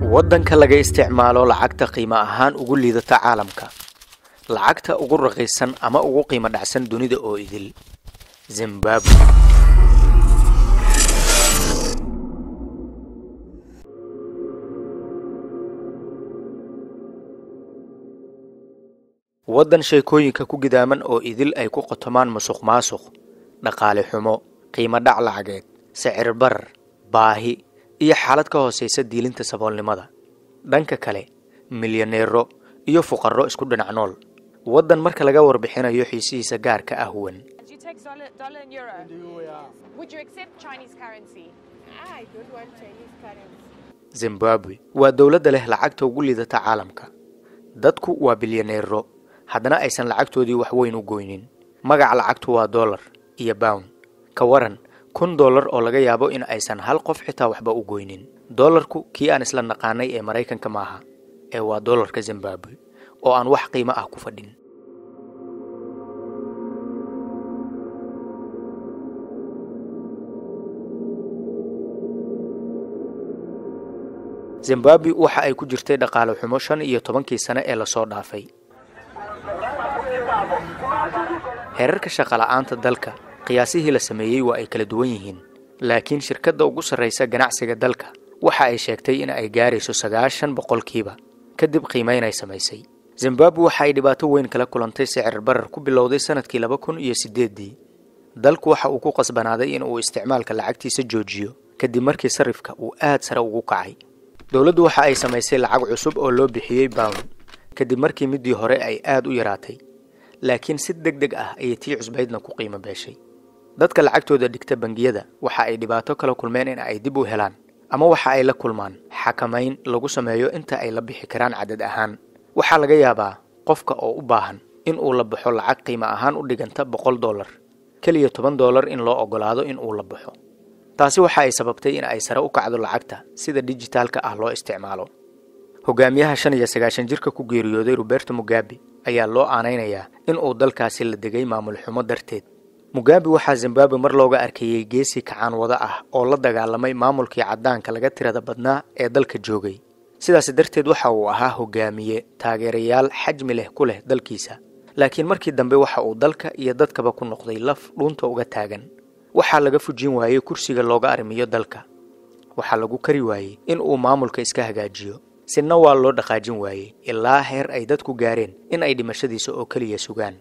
waddanka laga isticmaalo lacagta qiimo ahaan ugu liidata caalamka lacagta ugu raqiisan ama ugu qiimo dhacsan dunida oo idil zimbabwe waddan sheekooyinka ku gidaaman oo idil ay ku qotomaan musuq maasuq dhaqaale xumo qiimo dhac lacageed sicir barar baahi iyo xaalad ka hoosaysa diilinta saboolnimada dhanka kale milyaneero iyo fuqarro isku dhinac nool waddan marka laga warbixinayo xiisihiisa gaarka ah wan Do you take dollar, dollar and euro? Would you accept Chinese currency? I don't want Chinese currency. zimbabwe waa dowladda leh lacagta ugu liidata caalamka dadku waa bilyaneero haddana aysan lacagtoodii wax weyn u goynin magaca lacagtu waa dollar iyo bown ka waran kun dollar oo laga yaabo in aysan hal qof xitaa waxba u goynin dollarku kii aan isla naqaanay ee maraykanka maaha ee waa dollarka zimbabwe oo aan wax qiimo ah ku fadhin zimbabwe waxa ay ku jirtay dhaqaale xumo shan iyo tobankii sane ee lasoo dhaafay heerarka shaqola'aanta dalka qiyaasihii la sameeyey waa ay kala duwan yihiin laakiin shirkadda ugu sarraysa ganacsiga dalka waxa ay sheegtay in ay gaarayso sagaashan boqolkiiba kadib qiimayn ay samaysay zimbabwe waxa ay dhibaato weyn kala kulantay sicir barar ku bilowday sannadkii laba kun iyo siddeeddii dalku waxa uu ku qasbanaaday in uu isticmaalka lacagtiisa joojiyo kadib markii sarifka uu aad sare ugu kacay dowladdu waxa ay samaysay lacag cusub oo loo bixiyey bown kadib markii middii hore ay aad u yaraatay laakiin si deg deg ah ayay tii cusbaydna ku qiimo beeshay dadka lacagtooda dhigta bangiyada waxa ay dhibaato kala kulmeen in ay dib u helaan ama waxa ay la kulmaan xakamayn lagu sameeyo inta ay la bixi karaan cadad ahaan waxaa laga yaabaa qofka oo u baahan in uu la baxo lacag qiimo ahaan u dhiganta boqol dollar keliya toban dollar in loo oggolaado in uu la baxo taasi waxa ay sababtay in ay sare u kacdo lacagta sida dijitaalka ah loo isticmaalo hogaamiyaha shan iyo sagaashan jirka ku geeriyooday roberto mugabe ayaa loo aanaynayaa in uu dalkaasi la degay maamul xumo darteed mugabe waxaa zimbabwe mar looga arkeeyey geesi kacaan wada ah oo la dagaalamay maamulkii caddaanka laga tirada badnaa ee dalka joogay sidaas darteed waxa uu ahaa hogaamiye taageerayaal xajmi leh ku leh dalkiisa laakiin markii dambe waxa uu dalka iyo dadkaba ku noqday laf dhuunta uga taagan waxaa laga fujin waayey kursiga looga arrimiyo dalka waxaa lagu kari waayey in uu maamulka iska hagaajiyo sina waa loo dhaqaajin waayey ilaa heer ay dadku gaareen in ay dhimashadiisa oo keliya sugaan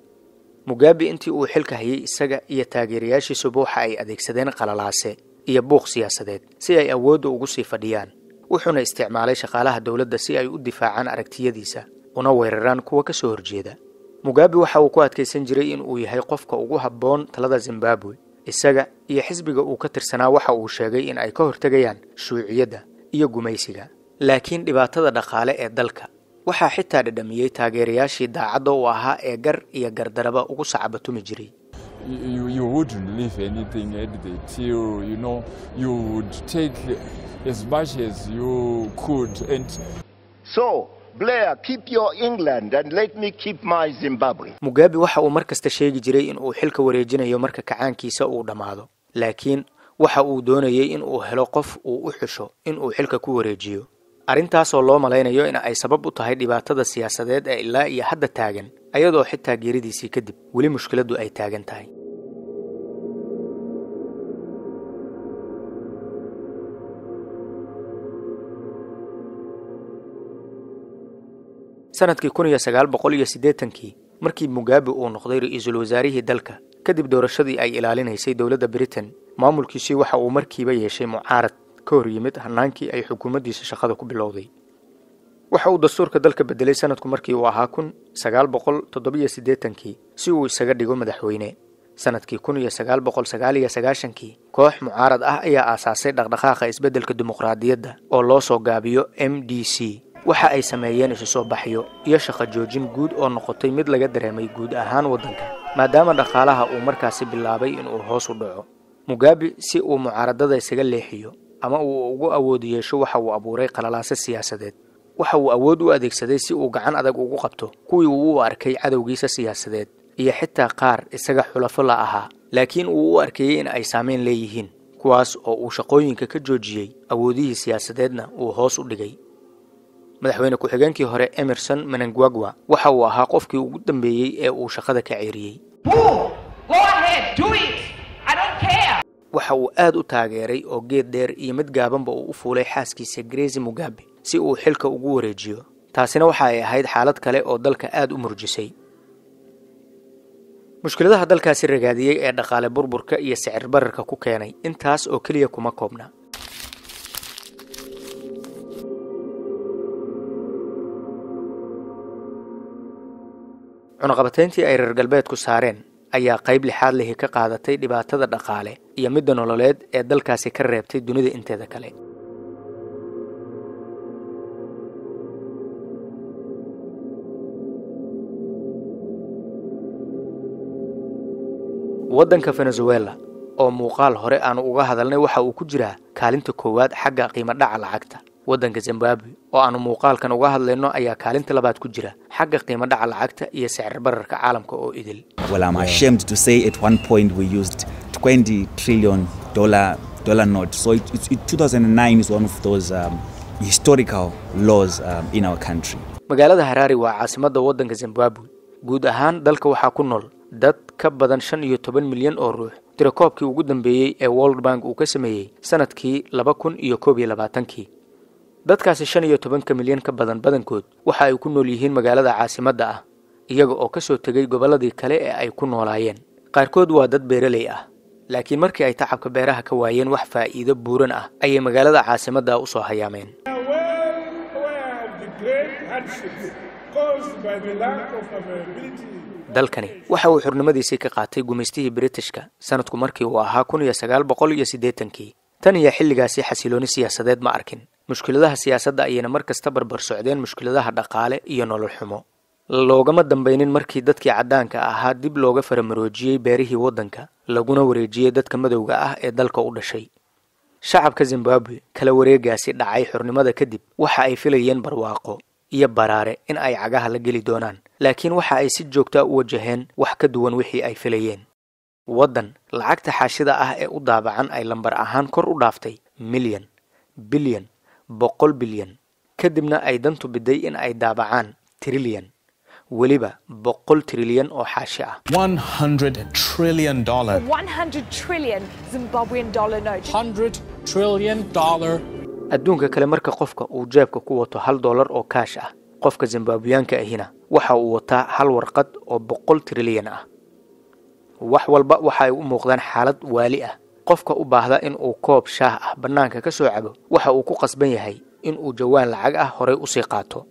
mugabe intii uu xilka hayay isaga iyo taageerayaashiisuba waxa ay adeegsadeen qalalaase iyo buuq siyaasadeed si ay awoodda ugu sii fadhiyaan wuxuuna isticmaalay shaqaalaha dowladda si ay u difaacaan aragtiyadiisa una weeraraan kuwa ka soo horjeeda mugabe waxa uu ku adkaysan jiray in uu yahay qofka ugu habboon talada zimbabwe isaga iyo xisbiga uu ka tirsanaa waxa uu sheegay in ay ka hortegayaan shuuciyadda iyo gumaysiga laakiin dhibaatada dhaqaale ee dalka waxaa xitaa dhadhamiyey taageerayaashii daacadda u ahaa ee gar iyo gardaraba ugu sacabatumi jiray you, you wouldn't leave anything at the till, you know, you would take as much as you could. And So, Blair, keep your England and let me keep my Zimbabwe. mugabe waxa uu mar kasta sheegi jiray in uu xilka wareejinayo marka kacaankiisa uu dhammaado laakiin waxa uu doonayey in uu helo qof uu u xusho in uu xilka ku wareejiyo arrintaasoo loo malaynayo in ay sabab u tahay dhibaatada siyaasadeed ee ilaa iyo hadda taagan ayadoo xitaa geeridiisii kadib weli mushkiladdu ay taagan tahay sanadkii kun iyo sagaal boqol iyo siddeetankii markii mugabe uu noqday ra-iisul wasaarihii dalka kadib doorashadii ay ilaalinaysay dowladda britain maamulkiisii waxa uu markiiba yeeshay mucaarad ka hor yimid hannaankii ay xukuumaddiisa shaqada ku bilowday waxa uu dastuurka dalka bedelay sanadku markii uu ahaa kun sagaal boqol toddobiyo siddeetankii si uu isaga dhigo madaxweyne sanadkii kun iyo sagaal boqol sagaal iyo sagaashankii koox mucaarad ah ayaa aasaasay dhaqdhaqaaqa isbeddelka dimuqraadiyadda oo loo soo gaabiyo m d c waxa ay sameeyeen isu soo baxyo iyo shaqo joojin guud oo noqotay mid laga dareemay guud ahaan waddanka maadaama dhaqaalaha uu markaasi bilaabay inuu hoos u dhaco mugabe si uu mucaaradada isaga leexiyo ama uu ugu awood yeesho waxa uu abuuray qalalaase siyaasadeed waxa uu awood u adeegsaday si uu gacan adag ugu qabto kuwii uu u arkay cadowgiisa siyaasadeed iyo xitaa qaar isaga xulafo la ahaa laakiin uu u arkeeyey in ay saamayn leeyihiin kuwaas oo uu shaqooyinka ka joojiyey awoodihii siyaasadeedna uu hoos u dhigay madaxweyne ku-xigeenkii hore emerson menangwagwa waxa uu ahaa qofkii ugu dambeeyey ee uu shaqada ka ceeriyey waxa uu aad u taageeray oo geed dheer iyo mid gaabanba uu u fuulay xaaskiisa grezi mugabe si uu xilka ugu wareejiyo taasina waxa ay ahayd xaalad kale oo dalka aad u murjisay mushkiladaha dalkaasi ragaadiyey ee dhaqaale burburka iyo sicir bararka ku keenay intaas oo keliya kuma koobna cunaqabatayntii ay reer galbeedku saareen ayaa qayb lixaad lihi ka qaadatay dhibaatada dhaqaale iyo midda nololeed ee dalkaasi ka reebtay dunida inteeda kale waddanka venezuela oo muuqaal hore aanu uga hadalnay waxa uu ku jiraa kaalinta koowaad xagga qiimo dhaca lacagta waddanka zimbabwe oo aanu muuqaalkan uga hadlayno ayaa kaalinta labaad ku jira xagga qiimo dhaca lacagta iyo sicir bararka caalamka oo idil Well, I'm ashamed to say at one point we used 20 trillion dollar dollar note. So it, it, it- 2009 is one of those um, historical laws um, in our country. magaalada haraari waa caasimadda waddanka zimbabwe guud ahaan dalka waxaa ku nool dad ka badan shan iyo toban milyan oo ruux tirakoobkii ugu dambeeyey ee world bank uu ka sameeyey sanadkii laba kun iyo koob iyo labaatankii dadkaasi shan iyo tobanka milyan ka badan badankood waxa ay ku nool yihiin magaalada caasimadda ah iyaga oo ka soo tegay gobolladii kale ee ay ku noolaayeen qaarkood waa dad beeraley ah laakiin markii ay tacabka beeraha ka waayeen wax faa'iido buuran ah ayay magaalada caasimadda u soo hayaameen are well aware of the great hardships caused by the lack of availability dalkani waxa uu xurnimadiisii ka qaatay gumaystihii britishka sanadku markii uu ahaa kun iyo sagaal boqol iyo siddeetankii tan iyo xilligaasi xasilooni siyaasadeed ma arkin mushkiladaha siyaasadda ayayna mar kasta barbar socdeen mushkiladaha dhaqaale iyo nolol xumo loogama dambaynin markii dadkii caddaanka ahaa dib looga faramaroojiyey beerihii waddanka laguna wareejiyey dadka madowga ah ee dalka u dhashay shacabka zimbabwe kala wareegaasi dhacay xurnimada kadib waxa ay filayeen barwaaqo iyo baraare in ay cagaha la geli doonaan laakiin waxa ay si joogtaa u wajaheen wax ka duwan wixii ay filayeen waddan lacagta xaashida ah ee u daabacan ay lambar ahaan kor u dhaaftay milyan bilyan boqol bilyan kadibna ay dantu biday in ay daabacaan trilyan weliba boqol trilyan oo xaashi ah $100 trillion. dollar. 100 trillion Zimbabwean dollar note. $100 trillion dollar adduunka kale marka qofka uu jeebka ku wato hal dollar oo kaash ah qofka zimbabwiyaanka ahina waxa uu wataa hal warqad oo boqol trilyan ah wax walba waxa ay u muuqdaan xaalad waali ah qofka u baahda in uu koob shaah ah bannaanka ka soo cabo waxa uu ku qasban yahay in uu jawaan lacag ah horay usii qaato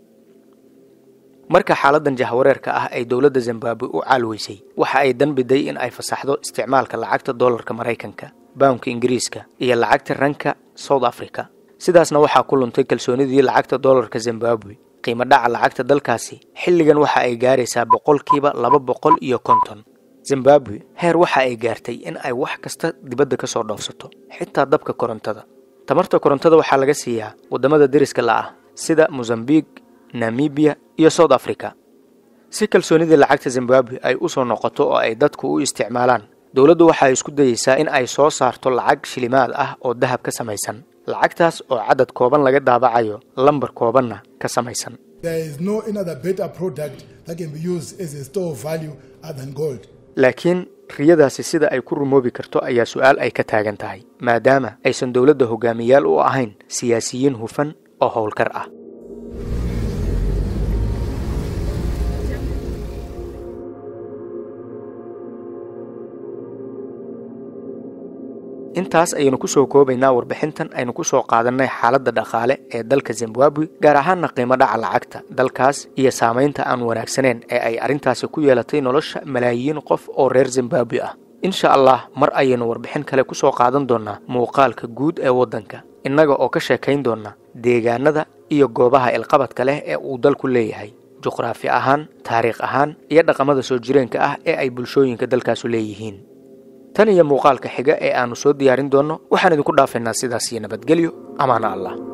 marka xaaladan jahwareerka ah ay dowladda zimbabwe u caalweysay waxa ay dan biday in ay fasaxdo isticmaalka lacagta dollarka maraykanka bawnka ingiriiska iyo lacagta ranka south africa sidaasna waxaa ku luntay kalsoonidii lacagta dollarka zimbabwe qiimo dhaca lacagta dalkaasi xilligan waxa ay gaaraysaa boqolkiiba laba boqol iyo konton zimbabwe heer waxa ay gaartay in ay wax kasta dibadda ka soo dhoofsato xitaa dabka korontada tamarta korontada waxaa laga siiyaa waddamada deriska la ah sida mozambiq namibiya iyo south africa si kalsoonidii lacagta zimbabwe ay u soo noqoto oo ay dadku u isticmaalaan dowladdu waxa ay isku dayeysaa in ay soo saarto lacag shilimaad ah oo dahab ka samaysan lacagtaas oo cadad kooban laga daabacayo lambar koobanna ka samaysan There is no another better product that can be used as a store of value other than gold. laakiin riyadaasi sida ay ku rumoobi karto ayaa su-aal ay ka taagan tahay maadaama aysan dowladda hogaamiyaal u ahayn siyaasiyiin hufan oo howlkar ah intaas ayaynu ku soo koobaynaa warbixintan aynu ku soo qaadannay xaaladda dhaqaale ee dalka zimbabwe gaar ahaanna qiimo dhaca lacagta dalkaas iyo saamaynta aan wanaagsaneyn ee ay arrintaasi ku yeelatay nolosha malaayiin qof oo reer zimbabwe ah insha allah mar ayaynu warbixin kale ku soo qaadan doonnaa muuqaalka guud ee waddanka innaga oo ka sheekayn doonna deegaanada iyo goobaha ilqabadka leh ee uu dalku leeyahay juqraafi ahaan taariikh ahaan iyo dhaqamada soo jireenka ah ee ay bulshooyinka dalkaasu leeyihiin tan iyo muuqaalka xiga ee aannu soo diyaarin doonno waxaan idinku dhaafaynaa sidaas iyo nabadgelyo amaana allah